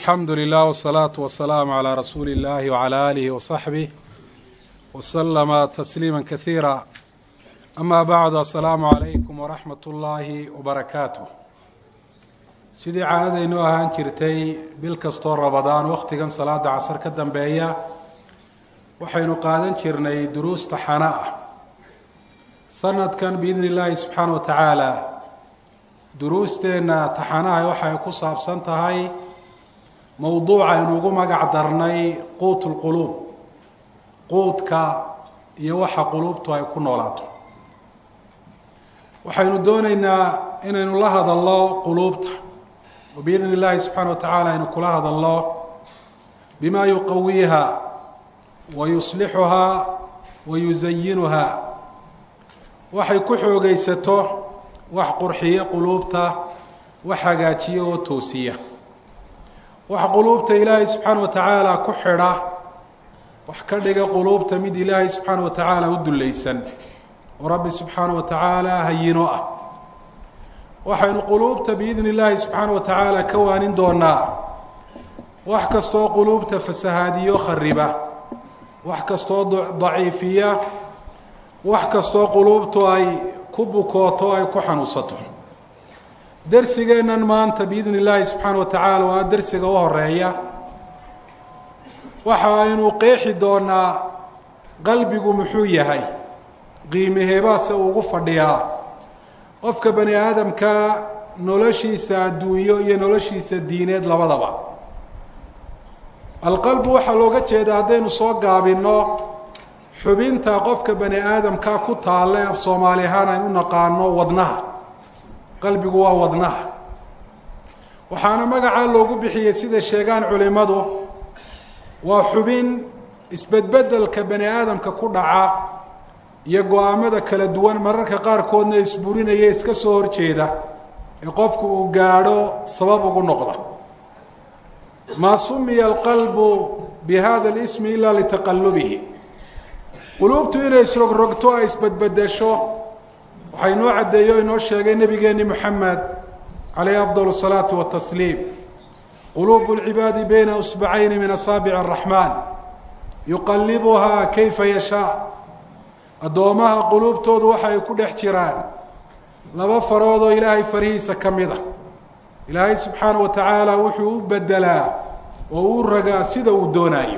alxamdu lilah wsalaatu wasalaamu calaa rasuuli illahi wacalaa aalihi wasaxbih wasalama tasliima kasiira amaa bacdu assalaamu calaykum waraxmat ullaahi wabarakaatu sidii caadadaynu ahaan jirtay bil kastoo rabadaan wakhtigan salaada casar ka dambeeya waxaynu qaadan jirnay duruusta xana ah sanadkan biidni illaahi subxaana wa tacaala duruusteenna taxanaha waxay ku saabsan tahay mowduuca aynu ugu magac darnay quut lquluub quudka iyo waxa quluubtu ay ku noolaato waxaynu doonaynaa inaynu la hadalno quluubta oo biidni illaahi subxaana wa tacaala aynu kula hadalno bima yuqawiiha wa yuslixuhaa wa yusayinuhaa waxay ku xoogaysato wax qurxiya quluubta wax hagaajiya oo toosiya wax quluubta ilaahay subxaana wa tacaala ku xidha wax ka dhiga quluubta mid ilaahay subxaana wa tacaala u dullaysan oo rabbi subxaana wa tacaala hayino ah waxaynu quluubta biidni illaahi subxaana wa tacaala ka waanin doonaa wax kastoo quluubta fasahaadiyo khariba wax kastoo daciifiya wax kastoo quluubtu ay ku bukooto ay ku xanuunsato dersigeennan maanta biidni illaahi subxaana wa tacaala waa dersiga u horeeya waxa aynu qeexi doonaa qalbigu muxuu yahay qiimaheebaase uu ugu fadhiyaa qofka bani aadamka noloshiisa adduunyo iyo noloshiisa diineed labadaba alqalbu waxaa looga jeedaa haddaynu soo gaabinno xubinta qofka bani aadamka ku taalle af soomaali ahaan aynu naqaano wadnaha qalbigu waa wadnaha waxaana magacaa loogu bixiyey sida sheegaan culimmadu waa xubin isbedbedelka bani aadamka ku dhaca iyo go-aamada kala duwan mararka qaarkoodna isburinaya iska soo horjeeda ee qofku uu gaadho sabab ugu noqda maa sumiya alqalbu bi hada alismi ilaa litaqallubihi quluubtu inay isrogrogto ay isbedbedesho waxaa inoo caddeeyo o inoo sheegay nebigeenni moxamed calayhi afdal الsalaatu watasliim quluubu اlcibaadi bayna usbacayni min asaabic araxmaan yuqallibuhaa kayfa yashaa addoomaha quluubtoodu waxa ay ku dhex jiraan laba farood oo ilaahay farihiisa ka mid a ilaahay subxaana wa tacaala wuxuu u bedelaa oo u ragaa sida uu doonaayo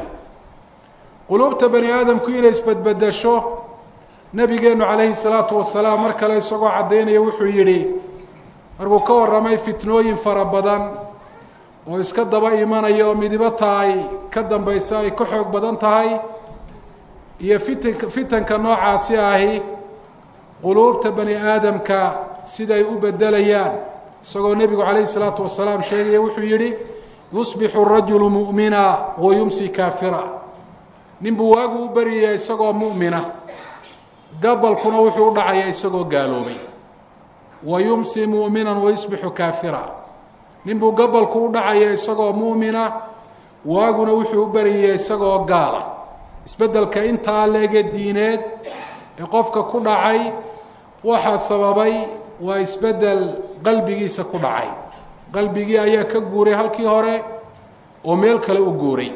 quluubta bani aadamku inay isbedbedesho nabigeenu calayhi salaatu wasalaam mar kale isagoo caddaynaya wuxuu yidhi markuu ka warramay fitnooyin fara badan oo iska daba imanaya oo midibata ay ka dambaysa ay ka xoog badan tahay iyo fitanka fitanka noocaasi ahi quluubta bani aadamka siday u bedelayaan isagoo nebigu calayhi salaatu wasalaam sheegaya wuxuu yidhi yusbixu rajulu mu'mina wa yumsi kaafira ninbuu waagu u baryaya isagoo mu'mina gabalkuna wuxuu u dhacaya isagoo gaaloobay wa yumsi mu'minan wa yusbixu kaafira ninbuu gabalku u dhacaya isagoo mu'mina waaguna wuxuu u baryaya isagoo gaala isbeddelka intaa leege diineed ee qofka ku dhacay waxaa sababay waa isbeddel qalbigiisa ku dhacay qalbigii ayaa ka guuray halkii hore oo meel kale u guuray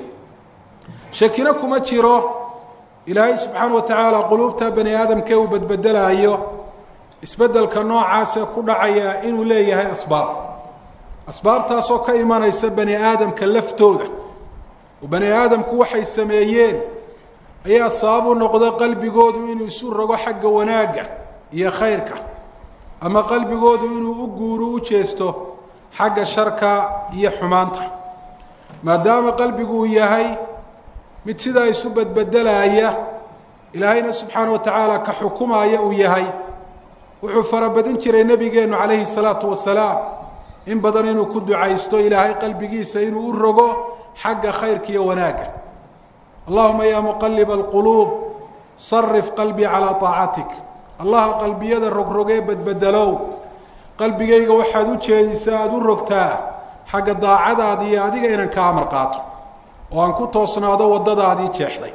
shakina kuma jiro ilaahay subxaana wa tacaala quluubta bani aadamkee uu bedbedelaayo isbeddelka noocaasee ku dhacaya inuu leeyahay asbaab asbaabtaasoo ka imanaysa bani aadamka laftooda oo bani aadamku waxay sameeyeen ayaa sabab u noqda qalbigoodu inuu isu rogo xagga wanaagga iyo khayrka ama qalbigoodu inuu u guuro u jeesto xagga sharka iyo xumaanta maadaama qalbigu uu yahay mid sidaa isu bedbedelaaya ilaahayna subxaana wa tacaala ka xukumaya uu yahay wuxuu farabadin jiray nebigeennu calayhi salaatu wasalaam in badan inuu ku ducaysto ilaahay qalbigiisa inuu u rogo xagga khayrka iyo wanaagga allahuma yaa muqaliba alquluub sarif qalbii calaa طaacatik allaha qalbiyada rogrogee bedbedelow qalbigayga waxaad u jeedisaa aada u rogtaa xagga daacadaada iyo adiga inaan ka amar qaato oo aan ku toosnaado waddadaadii jeexday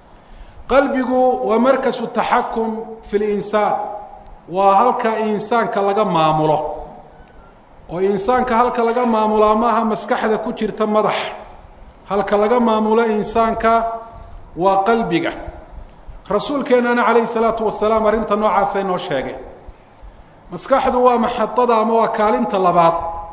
qalbigu waa markasu taxakum fi linsaan waa halka insaanka laga maamulo oo insaanka halka laga maamulaa maaha maskaxda ku jirta madax halka laga maamulo insaanka waa qalbiga rasuulkeennana calayhi salaatu wasalaam arrinta noocaasa inoo sheegay maskaxdu waa maxadada ama waa kaalinta labaad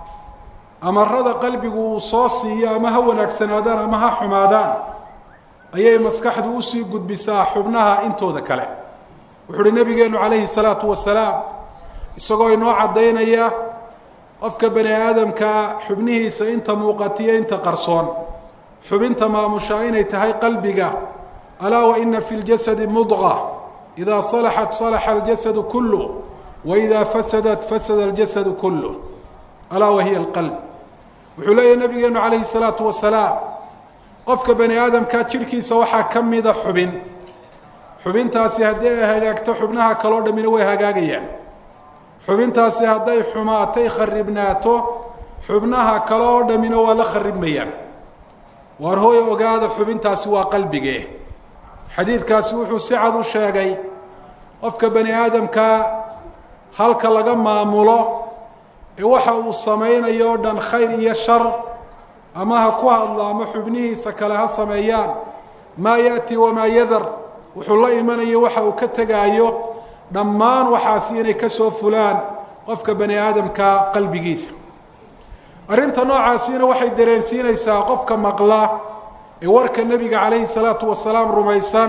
amarada qalbigu uu soo siiyo ama ha wanaagsanaadaan ama ha xumaadaan ayay maskaxdu usii gudbisaa xubnaha intooda kale wuxu uhi nabigeenu calayhi salaatu wasalaam isagoo inoo caddaynaya qofka bani aadamkaa xubnihiisa inta muuqatiyo inta qarsoon xubinta maamushaa inay tahay qalbiga alaa wa ina fi ljasadi mudqa idaa salaxat salaxa aljasadu kullu wa idaa fasadat fasada aljasadu kullu alaa wa hiya alqalb wuxuu leeyahy nabigeenu calayhi salaatu wasalaam qofka bani aadamkaa jidhkiisa waxaa ka mida xubin xubintaasi haddii ay hagaagto xubnaha kaloo dhammina way hagaagayaan xubintaasi hadday xumaatay kharibnaato xubnaha kale oo dhammina waa la kharibmayaan waar hooy ogaada xubintaasi waa qalbige xadiidkaasi wuxuu si cad u sheegay qofka bani aadamkaa halka laga maamulo ee waxa uu samaynayo o dhan khayr iyo shar ama ha ku hadlo ama xubnihiisa kale ha sameeyaan maa yaأti wamaa yadar wuxuu la imanayo waxa uu ka tegaayo dhammaan waxaasi inay ka soo fulaan qofka bani aadamka qalbigiisa arrinta noocaasina waxay dareensiinaysaa qofka maqla ee warka nebiga calayhi salaatu wasalaam rumaysan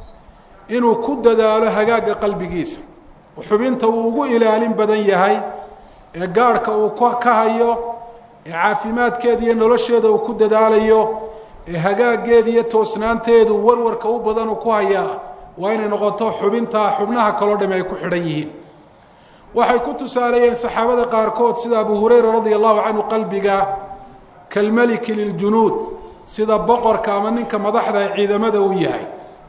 inuu ku dadaalo hagaagga qalbigiisa oo xubinta uu ugu ilaalin badan yahay ee gaadhka uu ka hayo ee caafimaadkeeda iyo nolosheeda uu ku dadaalayo ee hagaaggeeda iyo toosnaanteedu warwarka u badan uu ku hayaa waa inay noqoto xubinta xubnaha kaloo dhami ay ku xidhan yihiin waxay ku tusaaleeyeen saxaabada qaarkood sida abu hurayra radia allahu canhu qalbiga kalmeliki liljunuud sida boqorka ama ninka madaxda ee ciidamada uu yahay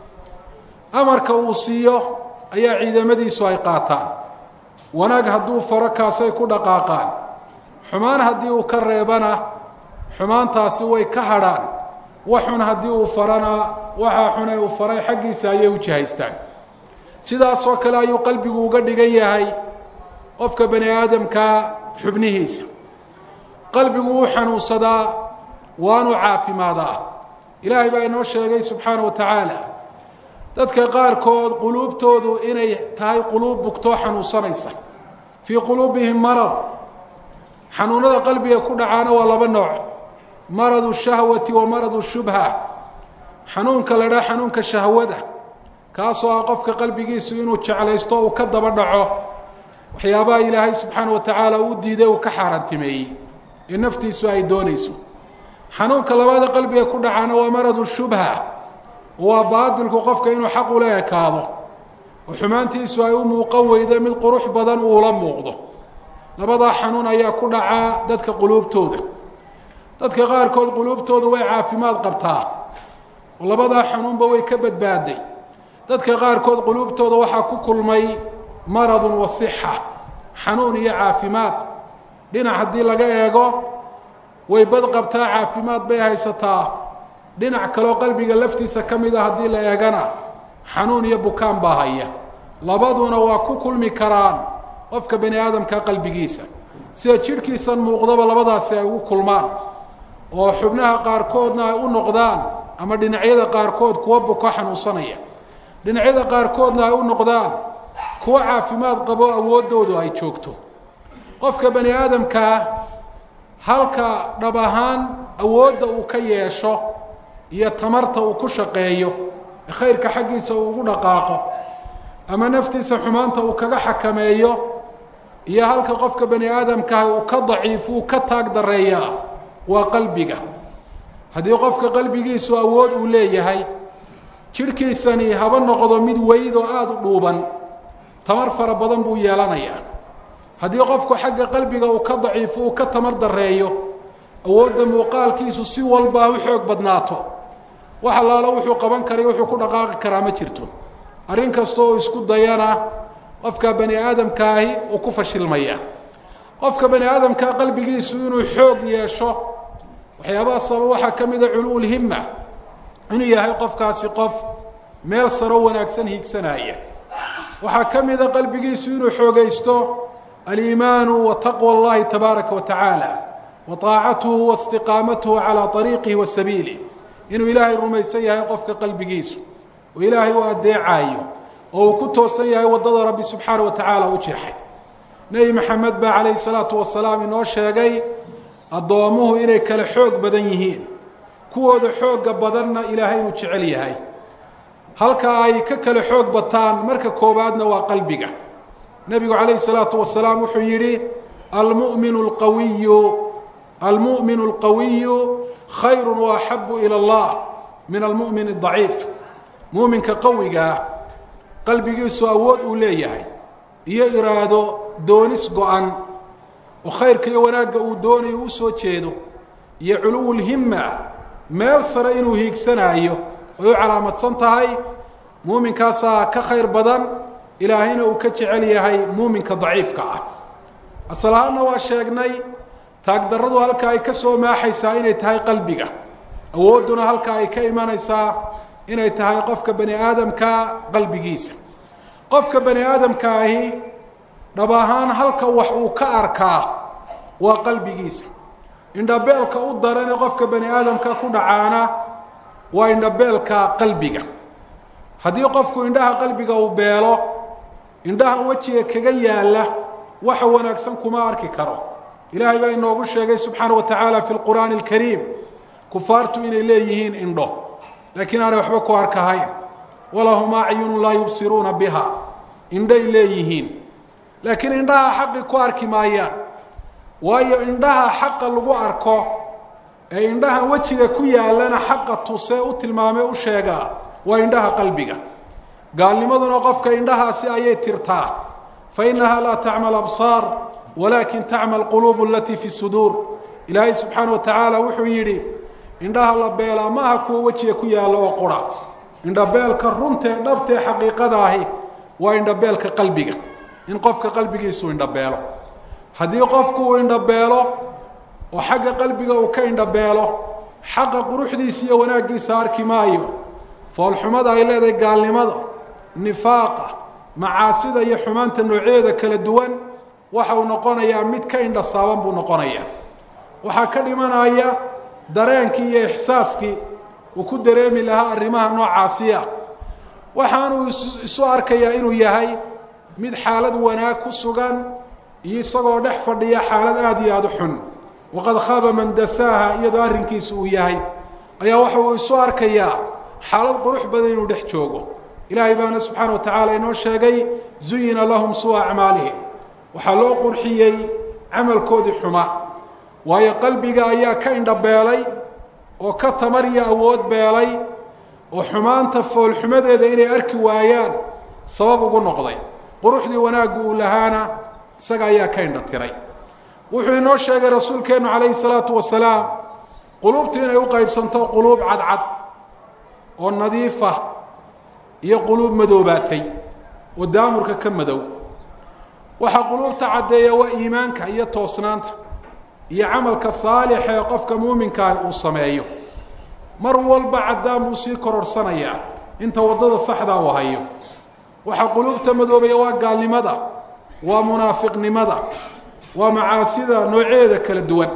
amarka uu siiyo ayaa ciidamadiisu ay qaataan wanaag hadduu faro kaasay ku dhaqaaqaan xumaan haddii uu ka reebana xumaantaasi way ka hadhaan waxxun haddii uu farana waxaa xun ee uu faray xaggiisa ayay u jihaystaan sidaasoo kale ayuu qalbigu uga dhigan yahay qofka bani aadamkaa xubnihiisa qalbigu wuu xanuunsadaa waanu caafimaadaa ilaahay baa inoo sheegay subxaana wa tacaala dadka qaarkood quluubtoodu inay tahay quluub bugtoo xanuunsanaysa fii quluubihim marad xanuunada qalbiga ku dhacaana waa laba nooc maradu shahwati wa maradu shubha xanuunka la dhaa xanuunka shahwada kaasoo ah qofka qalbigiisu inuu jeclaysto uu ka daba dhaco waxyaabaha ilaahay subxaana wa tacaala uu diiday uu ka xaaraantimeeyey ee naftiisu ay doonayso xanuunka labaada qalbiga ku dhacaana waa maradu shubha waa baadilku qofka inuu xaq ula ekaado oo xumaantiisu ay u muuqan weydo mid qurux badan uula muuqdo labadaa xanuun ayaa ku dhacaa dadka quluubtooda dadka qaarkood quluubtooda way caafimaad qabtaa oo labadaa xanuunba way ka badbaaday dadka qaarkood quluubtooda waxaa ku kulmay maradun wa sixa xanuun iyo caafimaad dhinac haddii laga eego way bad qabtaa caafimaad bay haysataa dhinac kaloo qalbiga laftiisa ka mid a haddii la eegana xanuun iyo bukaan baa haya labaduna waa ku kulmi karaan qofka bani aadamka qalbigiisa sida jidhkiisan muuqdaba labadaasi ay ugu kulmaan oo xubnaha qaarkoodna ay u noqdaan ama dhinacyada qaarkood kuwa buko xanuunsanaya dhinacyada qaarkoodna ay u noqdaan kuwa caafimaad qabo awooddoodu ay joogto qofka bani aadamkaa halka dhab ahaan awoodda uu ka yeesho iyo tamarta uu ku shaqeeyo ee khayrka xaggiisa uu ugu dhaqaaqo ama naftiisa xumaanta uu kaga xakameeyo iyo halka qofka bani aadamkaah uu ka daciifuu ka taag dareeyaa waa qalbiga haddii qofka qalbigiisu awood uu leeyahay jidhkiisani haba noqdo mid weyd oo aada u dhuuban tamar fara badan buu yeelanayaa haddii qofku xagga qalbiga uu ka daciifo uu ka tamar dareeyo awoodda muuqaalkiisu si walba u xoog badnaato wax allaalo wuxuu qaban karay wuxuu ku dhaqaaqi karaa ma jirto arrin kasta oo isku dayana qofka bani aadamkaahi uu ku fashilmaya qofka bani aadamkaa qalbigiisu inuu xoog yeesho waxyaabaha sabab waxaa ka mida culuulhimma inuu yahay qofkaasi qof meel saro wanaagsan hiigsanaya waxaa ka mida qalbigiisu inuu xoogaysto aliimaanu wa taqwa اllahi tabaaraka wa tacaala wa طaacatuhu wa istiqaamatuhu calىa طariiqihi wa sabiilih inuu ilaahay rumaysan yahay qofka qalbigiisu oo ilaahay u adeecaayo oo uu ku toosan yahay waddada rabbi subxaana wa tacaala u jeexay nebi maxamed baa calayhi salaatu wasalaam inoo sheegay addoomuhu inay kala xoog badan yihiin kuwooda xoogga badanna ilaahay inuu jecel yahay halka ay ka kala xoog bataan marka koowaadna waa qalbiga nebigu calayhi salaatu wasalaam wuxuu yidhi almu'minu alqawiyu almu'minu alqawiyu khayru waaxabu ila allah min almu'min adaciif muuminka qawigaa qalbigiisu awood uu leeyahay iyo iraado doonis go-an oo khayrka iyo wanaagga uu doonayo u soo jeedo iyo culuwulhimma meel sare inuu hiigsanaayo ay u calaamadsan tahay muuminkaasaa ka khayr badan ilaahayna uu ka jecel yahay muuminka daciifka ah asal ahaanna waa sheegnay taagdarradu halka ay ka soo maaxaysaa inay tahay qalbiga awoodduna halka ay ka imanaysaa inay tahay qofka bani aadamka qalbigiisa qofka bani aadamka ahi dhab ahaan halka wax uu ka arkaa waa qalbigiisa indhabeelka u darane qofka bani aadamka ku dhacaana waa indhabeelka qalbiga haddii qofku indhaha qalbiga uu beelo indhaha wejiga kaga yaalla waxa wanaagsan kuma arki karo ilaahay baa inoogu sheegay subxaana wa tacaala fi lqur'aani alkariim kufaartu inay leeyihiin indho laakiin aanay waxba ku arkahayn walahum acyunu laa yubsiruuna biha indhay leeyihiin laakiin indhaha xaqi ku arki maayaan waayo indhaha xaqa lagu arko ee indhaha wejiga ku yaallana xaqa tusee u tilmaamee u sheegaa waa indhaha qalbiga gaalnimaduna qofka indhahaasi ayay tirtaa fa innahaa laa tacma absaar walaakin tacma alquluub alatii fi suduur ilaahay subxaana wa tacaala wuxuu yidhi indhaha la beelaa maaha kuwa wejiga ku yaalla oo qura indhabeelka runtee dhabtee xaqiiqadaahi waa indhabeelka qalbiga in qofka qalbigiisu indhabeelo haddii qofku uu indhabeelo oo xagga qalbiga uu ka indhabeelo xaqa quruxdiisa iyo wanaaggiisa arki maayo foolxumada ay leedahay gaalnimada nifaaqa macaasida iyo xumaanta noocyadeeda kala duwan waxa uu noqonayaa mid ka indhasaaban buu noqonayaa waxaa ka dhimanaya dareenkii iyo ixsaaskii uu ku dareemi lahaa arrimaha noocaasiya waxaanuu isu arkayaa inuu yahay mid xaalad wanaag ku sugan iyo isagoo dhex fadhiya xaalad aada iyo aada u xun waqad khaaba man dasaaha iyadoo arrinkiisu uu yahay ayaa waxa uu isu arkayaa xaalad qurux badan inuu dhex joogo ilaahay baana subxaana wa tacaala inoo sheegay zuyina lahum suwa acmaalihim waxaa loo qurxiyey camalkoodii xuma waayo qalbiga ayaa ka indhabeelay oo ka tamar iyo awood beelay oo xumaanta foolxumadeeda inay arki waayaan sabab ugu noqday quruxdii wanaaggu uu lahaana isaga ayaa ka indha tiray wuxuu inoo sheegay rasuulkeennu calayhi salaatu wasalaam quluubtu inay u qaybsanto quluub cadcad oo nadiifa iyo quluub madoobaatay oo daamurka ka madow waxaa quluubta caddeeya waa iimaanka iyo toosnaanta iyo camalka saalixa ee qofka muuminkaah uu sameeyo mar walba caddaan buu sii kororhsanayaa inta waddada saxdaa uu hayo waxaa quluubta madoobaya waa gaalnimada waa munaafiqnimada waa macaasida noocyadeeda kala duwan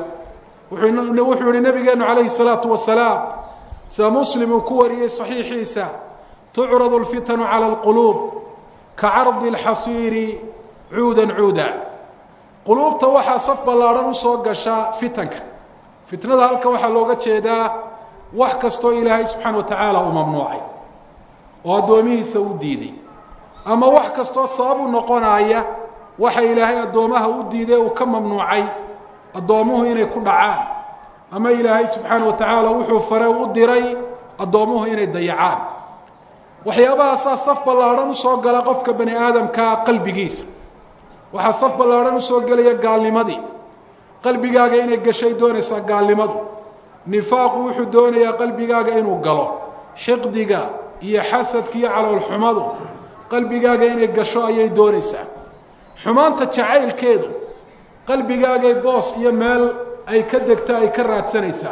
wuxuu yihi nabigeenu calayhi salaatu wasalaam sida muslim uu ku wariyey saxiixiisa tucradu alfitanu cala alquluub ka cardi alxasiiri cuudan cuuda quluubta waxaa saf ballaadhan usoo gasha fitanka fitnada halkan waxaa looga jeedaa wax kastoo ilaahay subxaana wa tacaala uu mamnuucay oo addoomihiisa u diiday ama wax kastoo sabab u noqonaya waxa ilaahay addoomaha u diiday uu ka mamnuucay addoommuhu inay ku dhacaan ama ilaahay subxaana wa tacaala wuxuu fare u diray addoommuhu inay dayacaan waxyaabahaasaa saf ballaadhan usoo gala qofka bani aadamka qalbigiisa waxaa saf ballaadhan usoo gelaya gaalnimadii qalbigaaga inay gashay doonaysaa gaalnimadu nifaaqu wuxuu doonayaa qalbigaaga inuu galo xiqdiga iyo xasadka iyo caloolxumadu qalbigaaga inay gasho ayay doonaysaa xumaanta jacaylkeedu qalbigaagay boos iyo meel ay ka degto ay ka raadsanaysaa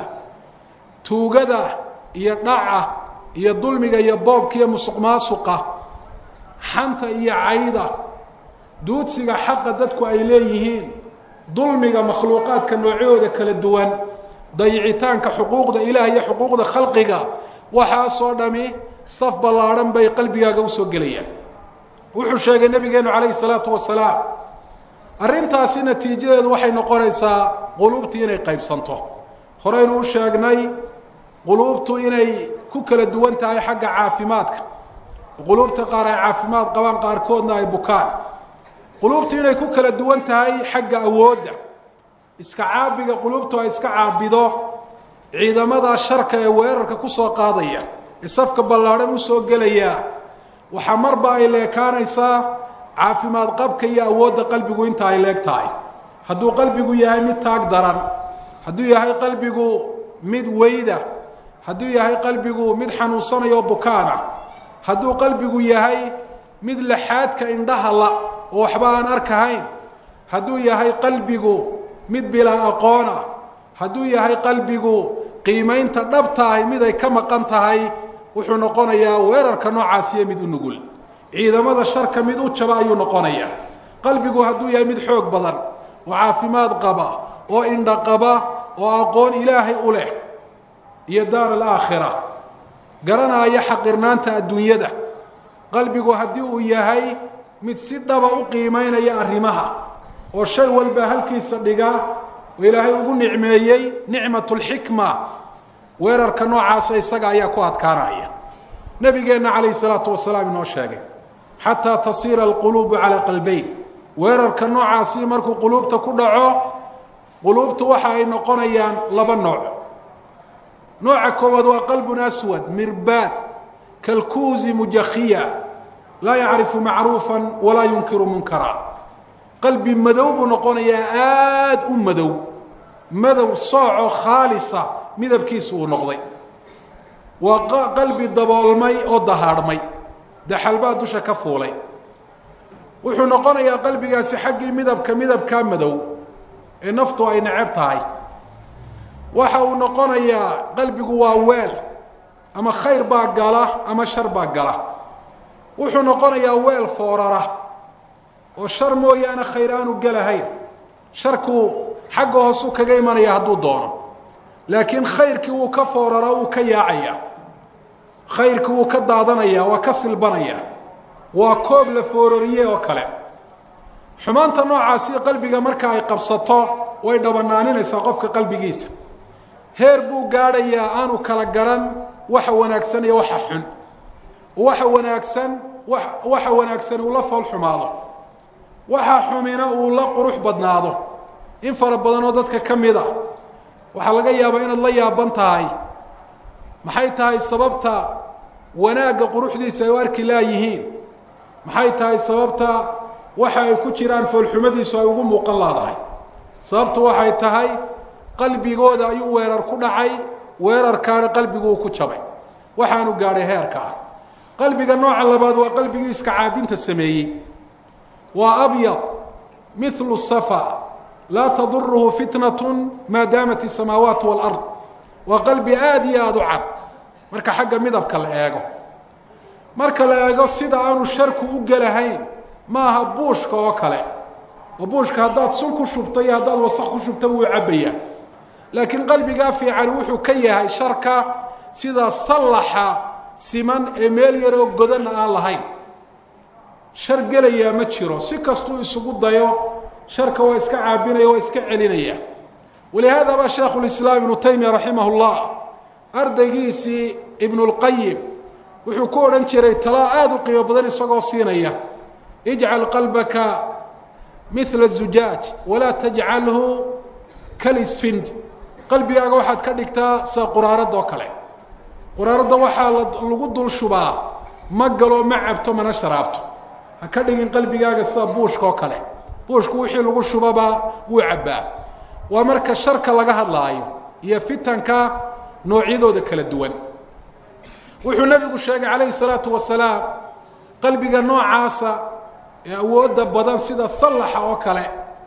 tuugada iyo dhaca iyo dulmiga iyo boobka iyo musuq maasuqa xanta iyo cayda duudsiga xaqa dadku ay leeyihiin dulmiga makhluuqaadka noocyahooda kala duwan dayicitaanka xuquuqda ilaah iyo xuquuqda khalqiga waxaasoo dhami saf ballaadhan bay qalbigaaga usoo gelayaan wuxuu sheegay nabigeenu calayhi salaatu wasalaam arrintaasi natiijadeedu waxay noqonaysaa quluubtii inay qaybsanto horeynu u sheegnay quluubtu inay ku kala duwan tahay xagga caafimaadka quluubta qaar ay caafimaad qabaan qaarkoodna ay bukaan quluubtu inay ku kala duwan tahay xagga awoodda iska caabiga quluubtu ay iska caabido ciidamada sharka ee weerarka kusoo qaadaya ee safka ballaadhan usoo gelaya waxaa marba ay leekaanaysaa caafimaad qabka iyo awoodda qalbigu inta ay leeg tahay hadduu qalbigu yahay mid taag daran hadduu yahay qalbigu mid weyda hadduu yahay qalbigu mid xanuunsanayo bukaana hadduu qalbigu yahay mid laxaadka indhaha la oo waxba aan arkahayn hadduu yahay qalbigu mid bilaa aqoon ah hadduu yahay qalbigu qiimaynta dhabta ahi mid ay ka maqan tahay wuxuu noqonayaa weerarka noocaasiyo mid u nugul ciidamada sharka mid u jaba ayuu noqonayaa qalbigu hadduu yahay mid xoog badan oo caafimaad qaba oo indha qaba oo aqoon ilaahay u leh iyo daar alaakhira garanaya xaqirnaanta adduunyada qalbigu haddii uu yahay mid si dhaba u qiimaynaya arrimaha oo shay walba halkiisa dhiga oo ilaahay ugu nicmeeyey nicmat lxikma weerarka noocaasa isaga ayaa ku adkaanaya nabigeenna calayhi salaatu wasalaam inoo sheegay xataa tasiira alquluubu calaa qalbayn weerarka noocaasi markuu quluubta ku dhaco quluubtu waxa ay noqonayaan laba nooc nooca koowaad waa qalbun aswad mirbaad kalkuusi mujakhiya laa yacrifu macruufan walaa yunkiru munkara qalbi madow buu noqonayaa aada u madow madow sooco khaalisa midabkiisu uu noqday waa qalbi daboolmay oo dahaadhmay daxalbaa dusha ka fuulay wuxuu noqonayaa qalbigaasi xaggii midabka midabkaa madow ee naftu ay neceb tahay waxa uu noqonayaa qalbigu waa weel ama khayr baa gala ama shar baa gala wuxuu noqonayaa weel foorara oo shar mooyaane khayr aanu gelahayn sharku xagga hoosuu kaga imanaya hadduu doono laakiin khayrkii wuu ka foorara wuu ka yaacaya khayrkii wuu ka daadanaya waa ka silbanaya waa koob la foorariye oo kale xumaanta noocaasi qalbiga marka ay qabsato way dhabanaaninaysaa qofka qalbigiisa heer buu gaadhayaa aanu kala garan waxa wanaagsan iyo waxa xun waxa wanaagsan waxa wanaagsan uu la fool xumaado waxa xumina uu la qurux badnaado in fara badan oo dadka ka mid a waxaa laga yaabaa inaad la yaaban tahay maxay tahay sababta wanaagga quruxdiisa ay u arki laayihiin maxay tahay sababta waxa ay ku jiraan foolxumadiisu ay ugu muuqan laadahay sababtu waxay tahay qalbigooda ayuu weerar ku dhacay weerarkaana qalbigu uu ku jabay waxaanu gaadhay heerka ah qalbiga nooca labaad waa qalbigii iska caabinta sameeyey waa abyad mithlu safa laa taduruhu fitnatu maa daamat isamaawaat walard waa qalbi aada iyo aada u cad marka xagga midabka la eego marka la eego sida aanu sharku u gelahayn maaha buushka oo kale oo buushka haddaad sun ku shubto iyo haddaad wasaq ku shubto wuu cabbayaa laakiin qalbigaa fiican wuxuu ka yahay sharka sida sallaxa siman ee meel yaroo godanna aan lahayn shar gelayaa ma jiro si kastuu isugu dayo sharka waa iska caabinaya waa iska celinaya walihaada baa sheekhu lislaam ibnu taymiya raximah llah ardaygiisii ibnu lqayim wuxuu ku odhan jiray talaa aada u qiimo badan isagoo siinaya ijcal qalbaka mila zujaaj walaa tajcalhu kalisfind qalbigaaga waxaad ka dhigtaa sida quraaradda oo kale quraaradda waxaa lagu dul shubaa ma galo ma cabto mana sharaabto ha ka dhigin qalbigaaga sida buushka oo kale buushku wixii lagu shubaba wuu cabbaa waa marka sharka laga hadlaayo iyo fitanka noocyadooda kala duwan wuxuu nabigu sheegay calayhi salaatu wasalaam qalbiga noocaasa ee awoodda badan sida sallaxa oo kale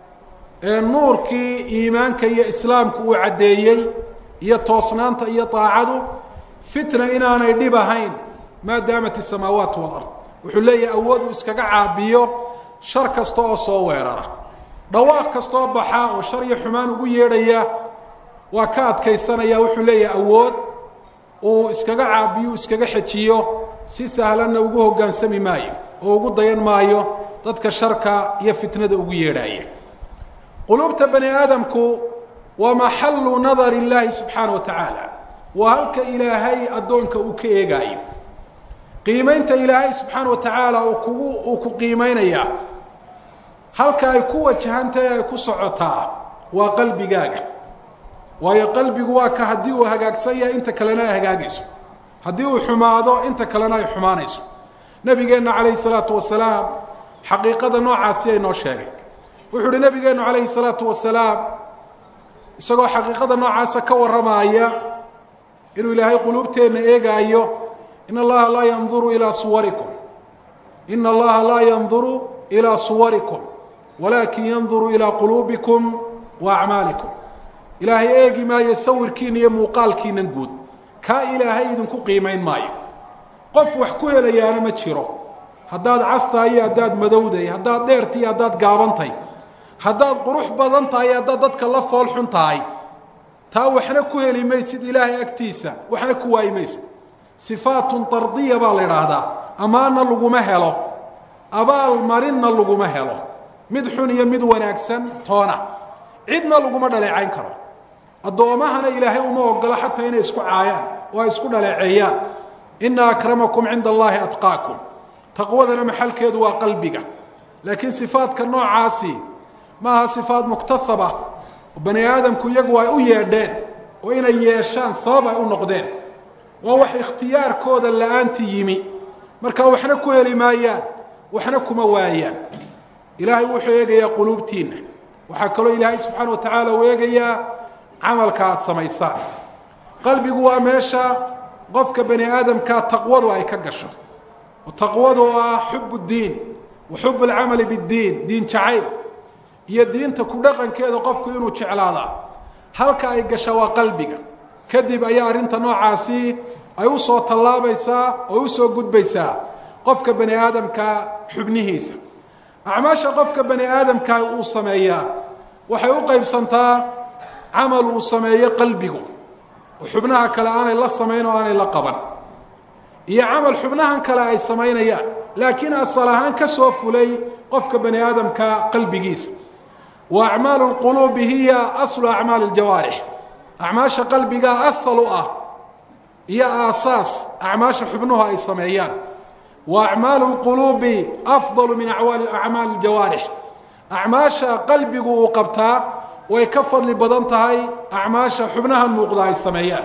ee nuurkii iimaanka iyo islaamku uu caddeeyey iyo toosnaanta iyo daacadu fitna inaanay dhib ahayn maa daamat isamaawaat walard wuxuu leeyahay awood uu iskaga caabiyo shar kasta oo soo weerara dhawaaq kastaoo baxa oo shar iyo xumaan ugu yeedhaya waa ka adkaysanaya wuxuu leeyahay awood uu iskaga caabiyo iskaga xejiyo si sahlanna ugu hoggaansami maayo oo ugu dayan maayo dadka sharka iyo fitnada ugu yeedhaya quluubta bani aadamku waa maxallu nadar illaahi subxaana wa tacaala waa halka ilaahay addoonka uu ka eegaayo qiimaynta ilaahay subxaana wa tacaala uu kugu uu ku qiimaynayaa halka ay ku wajahantahay ay ku socotaa waa qalbigaaga waayo qalbigu waa ka haddii uu hagaagsan yahay inta kalena ay hagaagayso haddii uu xumaado inta kalena ay xumaanayso nabigeenna calayhi salaatu wasalaam xaqiiqada noocaasi ay noo sheegay wuxuu uhi nabigeennu calayhi salaatu wasalaam isagoo xaqiiqada noocaasa ka warramaaya inuu ilaahay quluubteenna eegaayo in allaha laa yanduru ilaa suwarikum ina allaha laa yanduru ilaa suwarikum walaakin yanduru ilaa quluubikum wa acmaalikum ilaahay eegi maayo sawirkiina iyo muuqaalkiinan guud kaa ilaahay idinku qiimayn maayo qof wax ku helayaana ma jiro haddaad castahay iyo haddaad madowday haddaad dheertay iyo haddaad gaabantahay haddaad qurux badan tahay iyo haddaad dadka la fool xun tahay taa waxna ku heli maysid ilaahay agtiisa waxna ku waayi maysid sifaatun tardiya baa la idhaahdaa ammaanna laguma helo abaal marinna laguma helo mid xun iyo mid wanaagsan toona cidna laguma dhaleecayn karo addoomahana ilaahay uma ogolo xataa inay isku caayaan oo ay isku dhaleeceeyaan ina akramakum cinda allahi atqaakum taqwadana maxalkeedu waa qalbiga laakiin sifaadka noocaasi ma aha sifaad muktasaba oo bani aadamku iyagu ay u yeedheen oo inay yeeshaan sabab ay u noqdeen waa wax ikhtiyaarkooda la-aanti yimi marka waxna ku heli maayaan waxna kuma waayaan ilaahay wuxuu eegayaa quluubtiinna waxaa kaloo ilaahay subxaana wa tacaala uu eegayaa camalka aada samaysaan qalbigu waa meesha qofka bani aadamka taqwadu ay ka gasho taqwadu ah xub اdiin wa xub اlcamali bاddiin diin jacayl iyo diinta ku dhaqankeeda qofku inuu jeclaadaa halka ay gasha waa qalbiga kadib ayaa arrinta noocaasi ay usoo tallaabaysaa oo usoo gudbaysaa qofka bani aadamka xubnihiisa acmaasha qofka bani aadamka uu sameeyaa waxay u qaybsantaa camal uu sameeyo qalbigu oo xubnaha kale aanay la samayn oo aanay la qaban iyo camal xubnahan kale ay samaynayaan laakiin asal ahaan ka soo fulay qofka bani aadamka qalbigiisa wa acmaalu lquluubi hiya aslu acmaali ljawaarix acmaasha qalbiga asal u ah iyo aasaas acmaasha xubnuhu ay sameeyaan wa acmaalu lquluubi afdalu min acmaali ljawaarix acmaasha qalbigu uu qabtaa way ka fadli badan tahay acmaasha xubnaha muuqda ay sameeyaan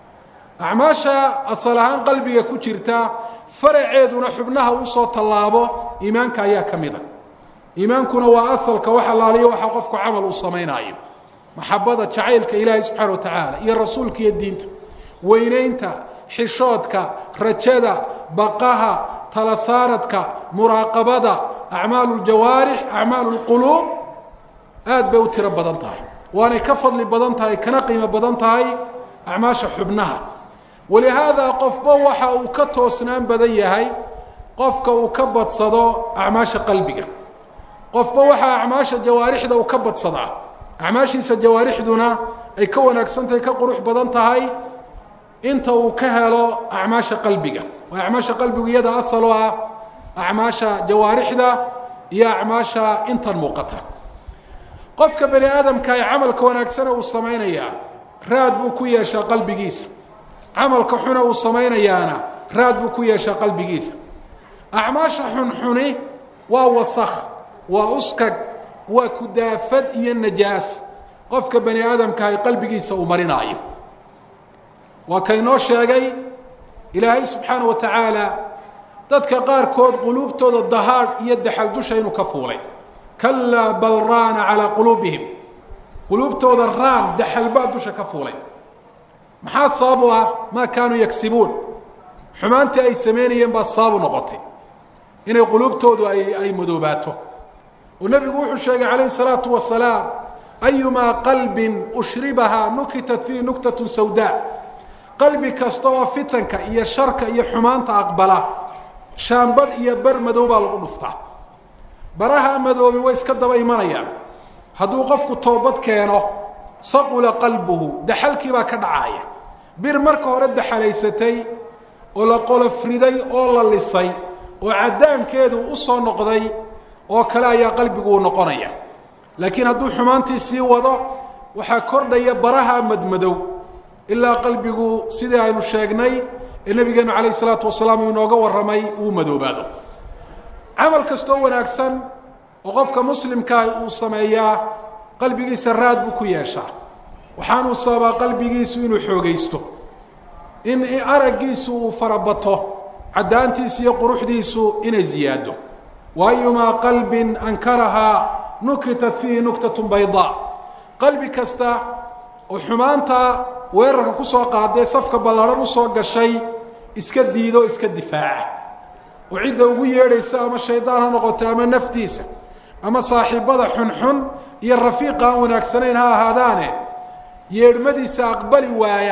acmaasha asal ahaan qalbiga ku jirta faraceeduna xubnaha usoo tallaabo iimaanka ayaa ka mid a iimaankuna waa asalka wax allaaliyo waxa qofku camal uu samaynaayo maxabada jacaylka ilaahay subxaana wa tacaala iyo rasuulka iyo diinta weynaynta xishoodka rajada baqaha tala saaradka muraaqabada acmaalu ljawaarix acmaalu lquluub aad bay u tiro badan tahay waanay ka fadli badan tahay kana qiimo badan tahay acmaasha xubnaha walihaadaa qofba waxa uu ka toosnaan badan yahay qofka uu ka badsado acmaasha qalbiga qofba waxaa acmaasha jawaarixda uu ka badsadaa acmaashiisa jawaarixduna ay ka wanaagsan tahay ka qurux badan tahay inta uu ka helo acmaasha qalbiga waa acmaasha qalbigu iyada asal oo ah acmaasha jawaarixda iyo acmaasha intan muuqata qofka bani aadamka ee camalka wanaagsana uu samaynayaa raad buu ku yeeshaa qalbigiisa camalka xuna uu samaynayaana raad buu ku yeeshaa qalbigiisa acmaasha xunxuni waa wasakh waa uskag waa kudaafad iyo najaas qofka bani aadamka ay qalbigiisa uu marinaayo waa kaynoo sheegay ilaahay subxaana wa tacaala dadka qaarkood quluubtooda dahaadh iyo daxal dusha inuu ka fuulay kalaa bal raana calaa quluubihim quluubtooda raan daxal baa dusha ka fuulay maxaa sabab u ah maa kaanuu yagsibuun xumaantii ay samaynayeen baa sababu noqotay inay quluubtoodu ay ay madoobaato oo nebigu wuxuu sheegay calayhi salaatu wasalaam ayumaa qalbin ushribahaa nukitat fiihi nuktatun sawdaa qalbi kasta oo fitanka iyo sharka iyo xumaanta aqbala shaambad iyo ber madow baa lagu dhuftaa baraha madoobi way iska daba imanayaan hadduu qofku toobad keeno saqula qalbuhu daxalkii baa ka dhacaaya bir marka hore daxalaysatay oo la qolofriday oo la lisay oo caddaankeedu u soo noqday oo kale ayaa qalbigu uu noqonaya laakiin hadduu xumaantii sii wado waxaa kordhaya baraha madmadow ilaa qalbigu sidii aynu sheegnay ee nabigeenu calayh isalaatu wasalaam uu inooga warramay uu madoobaado camal kastoo wanaagsan oo qofka muslimkaahi uu sameeyaa qalbigiisa raad buu ku yeeshaa waxaanuu sababaa qalbigiisu inuu xoogaysto in araggiisu uu farabato caddaantiisu iyo quruxdiisu inay ziyaado wa ayumaa qalbin ankarahaa nukitat fiihi nuktatun baydaa qalbi kasta oo xumaanta weerarka kusoo qaadee safka ballaadhan usoo gashay iska diido iska difaaca oo cidda ugu yeedhaysa ama shaydaan ha noqoto ama naftiisa ama saaxiibada xunxun iyo rafiiqa aan wanaagsanayn ha ahaadaane yeedhmadiisa aqbali waaya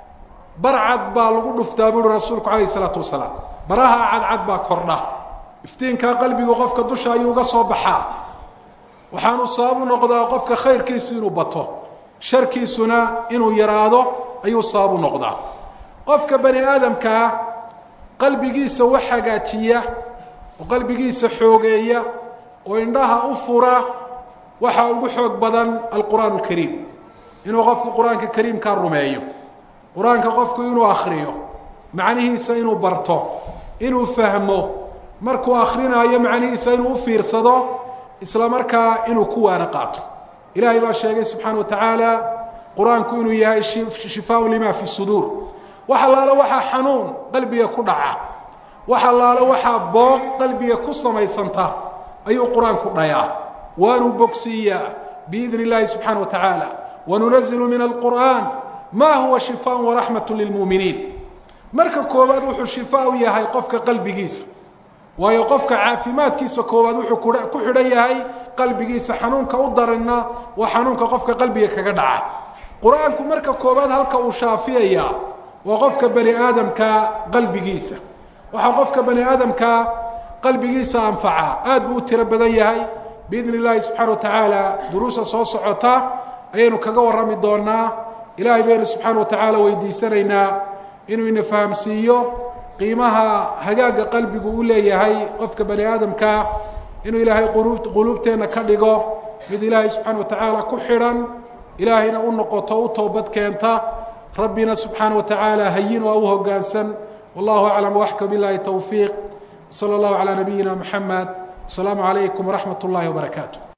barcad baa lagu dhuftaa buuhi rasuulku calayh isalaatu wasalaam baraha cadcad baa kordha iftiinkaa qalbigu qofka dusha ayuu uga soo baxaa waxaanu sabab u noqdaa qofka khayrkiisu inuu bato sharkiisuna inuu yaraado ayuu sabab u noqdaa qofka bani aadamkaa qalbigiisa wax hagaajiya oo qalbigiisa xoogeeya oo indhaha u fura waxaa ugu xoog badan alqur'aan alkariim inuu qofku qur-aanka kariimkaa rumeeyo qur-aanka qofku inuu akriyo macnihiisa inuu barto inuu fahmo markuu akrinaayo macnihiisa inuu u fiirsado isla markaa inuu ku waana qaato ilaahay baa sheegay subxaana wa tacaala qur-aanku inuu yahay shifaa lima fi suduur wax allaalo waxaa xanuun qalbiga ku dhaca wax allaalo waxaa booq qalbiga ku samaysanta ayuu qur-aanku dhayaa waanuu bogsiiyaa biidni illaahi subxaana wa tacaala wanunazilu min alqur'aan ma huwa shifaa waraxmat lilmuuminiin marka koowaad wuxuu shifaa u yahay qofka qalbigiisa waayo qofka caafimaadkiisa koowaad wuxuu ku xidhan yahay qalbigiisa xanuunka u daranna waa xanuunka qofka qalbiga kaga dhaca qur-aanku marka koowaad halka uu shaafiyaya waa qofka bani aadamka qalbigiisa waxaa qofka bani aadamka qalbigiisa anfaca aad buu u tiro badan yahay biidni illaahi subxana wa tacaala duruusa soo socota ayaynu kaga warrami doonaa ilaahay baynu subxaana wa tacaala weydiisanaynaa inuu ina fahamsiiyo qiimaha hagaagga qalbigu u leeyahay qofka bani aadamka inuu ilaahay quluubteenna ka dhigo mid ilaahay subxaana wa tacaala ku xidhan ilaahayna u noqoto u toobad keenta rabbina subxaana wa tacaala hayin oo u hoggaansan wallahu aclam waxka billahi towfiiq wsala allahu calaa nabiyina moxamed wasalaamu calaykum waraxmat ullahi wabarakaatu